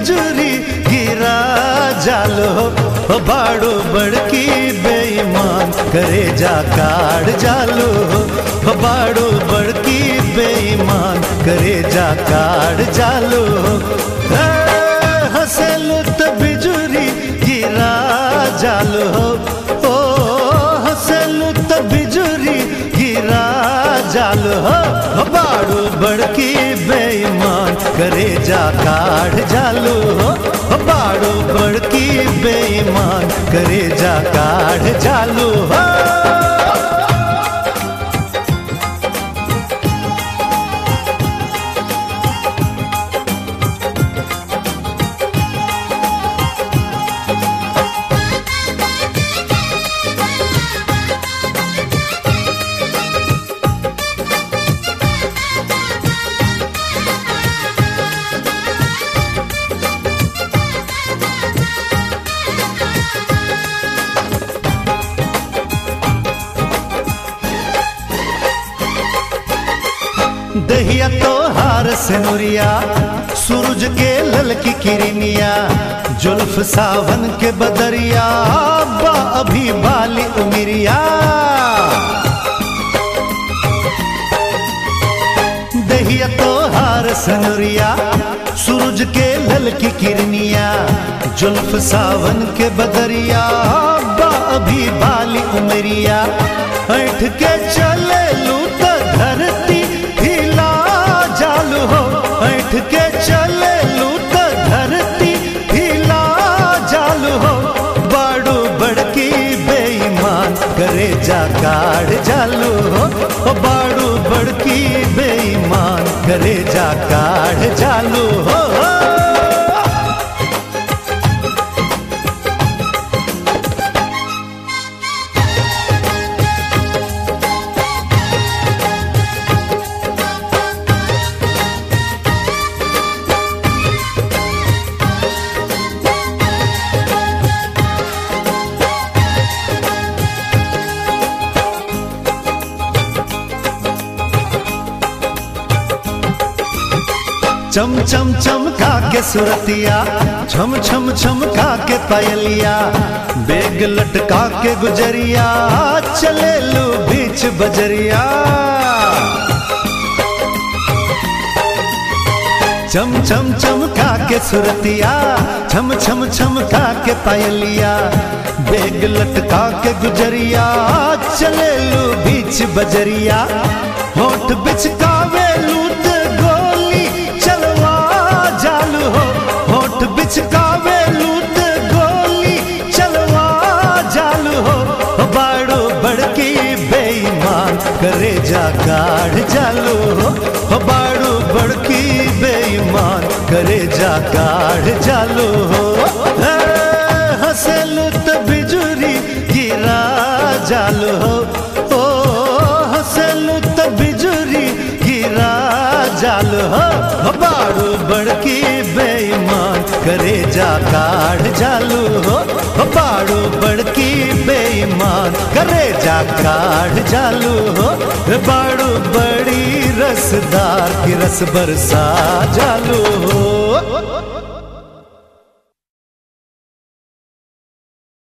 बिजुरी गिरा जालो हो बाड़ो बड़की बेईमान करे जा काढ़ जालो हो बाड़ो बड़की बेईमान करे जा काढ़ जालो हे, हंसेलु त बिजुरी गिरा जालो ओ हंसेलु त बिजुरी गिरा जालो हो बाड़ू बड़की बेईमान करे जा काढ़ जालो हो बाड़ू बड़की बेईमान करे जा काढ़ जालो हो दहिया तो हार से नुरिया सूरज के ललकी किरनिया जुल्फ सावन के बदरिया बा अभी बाली उमिरिया दहिया तो हार सनुरिया सूरज के ललकी किरनिया जुल्फ सावन के बदरिया बा अभी बाली उमरिया ऐठ के चले लू त धरती हिला जालू हो ऐठ के चले लू त धरती हिला जालू हो बाड़ू बड़की बेईमान करे जा काढ़ जालू हो ओ बाड़ू बड़की बेईमान करे जा काढ़ जालू हो चम चम चमका के सुरतिया छम छम छमका के पायलिया बेग लटका के गुजरिया चले लो बीच बजरिया चम चम चमका के सुरतिया छम छम छमका के पायलिया बेग लटका के गुजरिया चले लो बीच बजरिया होठ बिचकावे लूत गोली चलवा जालू हो होठ बिचकावे लूत गोली चलवा जालू हो बाड़ो बड़की बेईमान करे जा काढ़ जालू हो बाड़ो बड़की बेईमान करे जा काढ़ जालू हो हे, हंसेलू त बिजुरी गिरा जालू हो ओ हंसेलू त बिजुरी गिरा जालू हो बाड़ू बड़की बेईमान करे जा काढ़ जालू हो बाड़ू बड़की बेईमान करे जा काढ़ जालू हो बाड़ू बड़ी रसदार की रस बरसा जालू